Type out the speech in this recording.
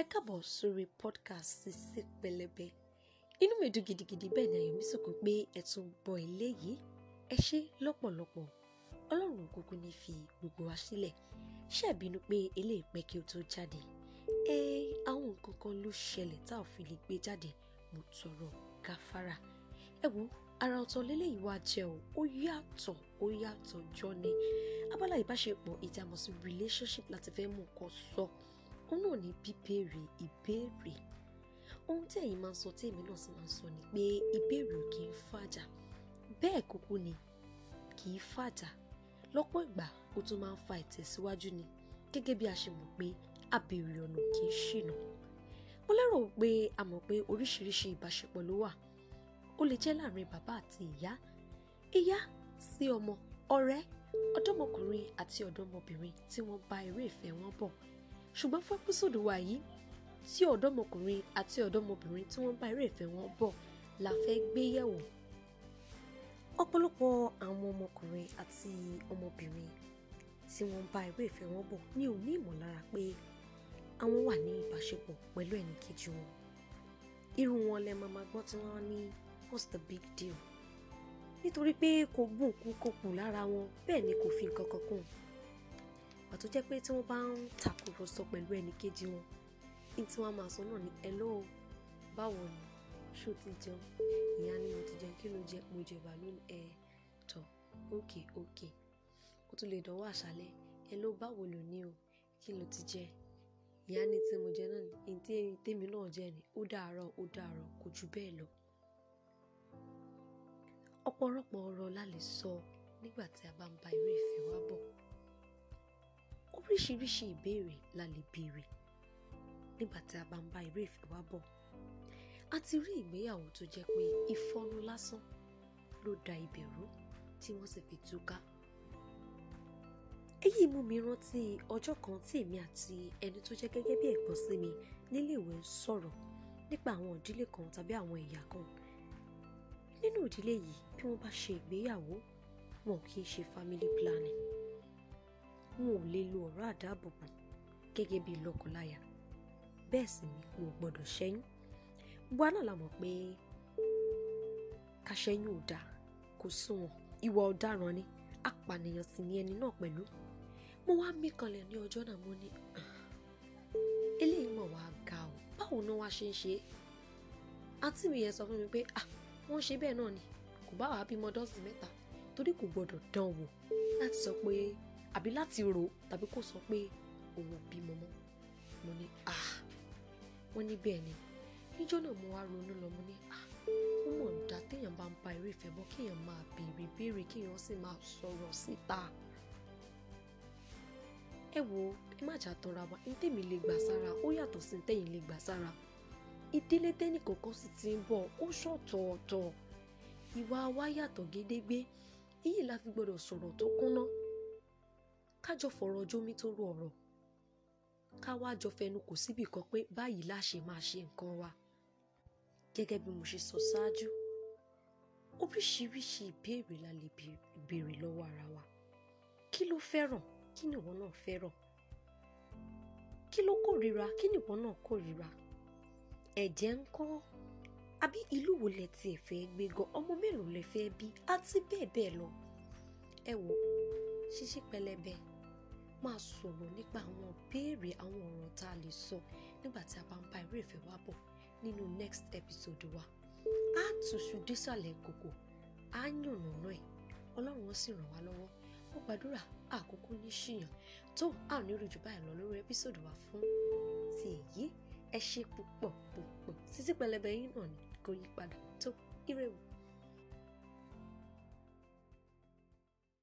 ẹ káàbọ̀ sórí podcast Sisi Pẹlẹbẹ inú mi dùn gidigidi bẹ́ẹ̀ ni ayọ̀ mi sọ̀kan pé ẹ tún gbọ́ eléyìí ẹ ṣé lọ́pọ̀lọpọ̀ ọlọ́run kúkú ní fi gbogbo wa sílẹ̀ ṣé ẹ bínú pé eléyìí pẹ́ kí o tó jáde ẹ àwọn nǹkan kan ló ṣẹlẹ̀ tá ò fi lè gbé jáde mo tọrọ gáfárà ẹ wo ara ọ̀tọ̀ lélẹ́yìí wá jẹ́ o ó yàtọ̀ ó yàtọ̀ jọ ni abala ìbáṣepọ̀ ìjàmọ̀ sí relationship láti fẹ́ mú nǹkan sọ òun náà ní bíbéèrè ìbéèrè ohun tí ẹ̀yin máa ń sọ tí èmi náà sì máa ń sọ ni pé ìbéèrè ò kì í fàjà bẹ́ẹ̀ kúkú ni kì í fàjà lọ́pọ̀ ìgbà ó tún máa ń fa ìtẹ̀síwájú ni gẹ́gẹ́ bí a ṣe mọ̀ pé abèrè ọ̀nà kì í ṣìnà mo lérò pé a mọ̀ pé oríṣiríṣi ìbáṣepọ̀ ló wà ó lè jẹ́ láàrin bàbá àti ìyá ìyá sí ọmọ ọ̀rẹ́ ọ̀dọ́mọkùnrin àti ọ̀dọ́mọbìnrin tí wọ́n bá eré ìfẹ́ wọn bọ̀ ṣùgbọ́n fún ẹ́písòdù wa yìí tí ọ̀dọ́mọkùnrin àti ọ̀dọ́mọbìnrin tí wọ́n bá eré ìfẹ́ wọn bọ̀ la fẹ́ gbé yẹ̀wò ọ̀pọ̀lọpọ̀ àwọn ọmọkùnrin àti ọmọbìnrin tí wọ́n bá eré ìfẹ́ wọn bọ̀ ní ò ní ìmọ̀lára pé àwọn wà ní ìbáṣepọ̀ pẹ̀lú ẹnì kejì wọn irú wọn lẹ máa máa gbọ́ tí wọ́n ní what's the big deal nítorí pé kò gùn kú kò kù lára wọn bẹ́ẹ̀ ni kò fi nǹkan kan kún pàtó jẹ́ pé tí wọ́n bá ń tàkùrọ̀sọ pẹ̀lú ẹnì kejì wọn ní tí wọ́n máa sọ náà ní hello báwo ni ṣó ti jẹun ìyá ni mo ti jẹun kí ló jẹ mo jẹ bàálù ẹ tọ ok ok ó tún lè dánwò àṣálẹ́ hello báwo lò ní o kí ló ti jẹ ìyá ni tí mo jẹ náà ní tí tèmi náà jẹ ni ó dàárọ̀ ó dàárọ̀ kò jù bẹ́ẹ̀ lọ ọ̀pọ̀lọpọ̀ ọ̀rọ̀ la lè sọ nígbà tí a bá ń bá eré ìfẹ́ wa bọ̀ oríṣiríṣi ìbéèrè la lè béèrè nígbà tí a bá ń bá eré ìfẹ́ wa bọ̀ a ti rí ìgbéyàwó tó jẹ́ pé ìfọ́nú lásán ló da ibẹ̀ rú tí wọ́n sì fi túká èyí mú mi rántí ọjọ́ kan tí èmi àti ẹni tó jẹ́ gẹ́gẹ́ bí ẹ̀gbọ́n sí mi níléèwé ń sọ̀rọ̀ nípa àwọn ìdílé kan tàbí àwọn ẹ̀yà kan nínú ìdílé yìí bí wọ́n bá ṣe ìgbéyàwó wọn kì í ṣe family planning wọn ò lè lo ọ̀rọ̀ àdáàbòbò gẹ́gẹ́ bí lọ́kọláya bẹ́ẹ̀ sì ni wọn ò gbọ́dọ̀ ṣẹ́yún gbogbo àná la mọ̀ pé ká ṣẹ́yún ò dáa kò sunwọ̀n ìwà ọ̀daràn ni apànìyàn sì ni ẹni náà pẹ̀lú mo wá mí kanlẹ̀ ní ọjọ́ náà mo ní eléyìí mọ̀ wá ga o báwo ni wọ́n ṣe ń ṣe é àǹtí mi yẹn sọ fún mi pé ah wọ́n ṣe bẹ́ẹ̀ náà ni kò bá wàá bímọ dọ́sì mẹ́ta torí kò gbọ́dọ̀ dán wò láti sọ pé àbí láti rò tàbí kò sọ pé òun ò bímọ mọ́ mo ní ah wọ́n ní bẹ́ẹ̀ ni níjọ́ náà mo wá ronú lọ mo ní ah ó mọ̀ dá téèyàn bá ń ba eré ìfẹ́ bọ́ kéèyàn máa béèrè béèrè kéèyàn sì máa sọ̀rọ̀ síta ẹ wo ẹ má jà tọra wa ní tèmi lè gbà sára ó yàtọ̀ sí ní tẹ̀yìn lè gbà sára ìdílé tẹ́nì kọ̀ọ̀kan sì ti ń bọ̀ ó ṣọ̀tọ̀ọ̀tọ̀ ìwà wa yàtọ̀ gédégbé èyí la fi gbọ́dọ̀ sọ̀rọ̀ tó kúnná kájọ fọ̀rọ̀ jómi tó rú ọ̀rọ̀ ká wá jọ fẹnu kò síbì kan pé báyìí la ṣe máa ṣe nǹkan wa gẹ́gẹ́ bí mo ṣe sọ ṣáájú oríṣiríṣi ìbéèrè la lè béèrè lọ́wọ́ ara wa kí ló fẹ́ràn kí ni ìwọ náà fẹ́ràn kí ló kórìíra kí ni ìwọ náà kórìíra ẹ̀jẹ̀ ń kọ́ àbí ìlú wo lẹ tiẹ̀ fẹ́ gbé gan ọmọ mélòó lẹ fẹ́ bí àti bẹ́ẹ̀ bẹ́ẹ̀ lọ. ẹ wo Sisi Pẹlẹbẹ máa sọ̀rọ̀ nípa àwọn béèrè àwọn ọ̀rọ̀ tá a lè sọ nígbà tí a bá ń bá eré ìfẹ́ wa bọ̀ nínú next episode wa. a tùṣù dísàlẹ̀ kòkò a yànnàná ẹ̀ ọlọ́run ó sì ràn wá lọ́wọ́ mo gbàdúrà àkókò ní ṣìyàn tó a ò ní rújú báyìí lọ lórí episode wa fún ti èyí ẹ ṣe púpọ̀ púpọ̀ Sisi Pẹlẹbẹ yín náà ni kò yí padà tó ire wò.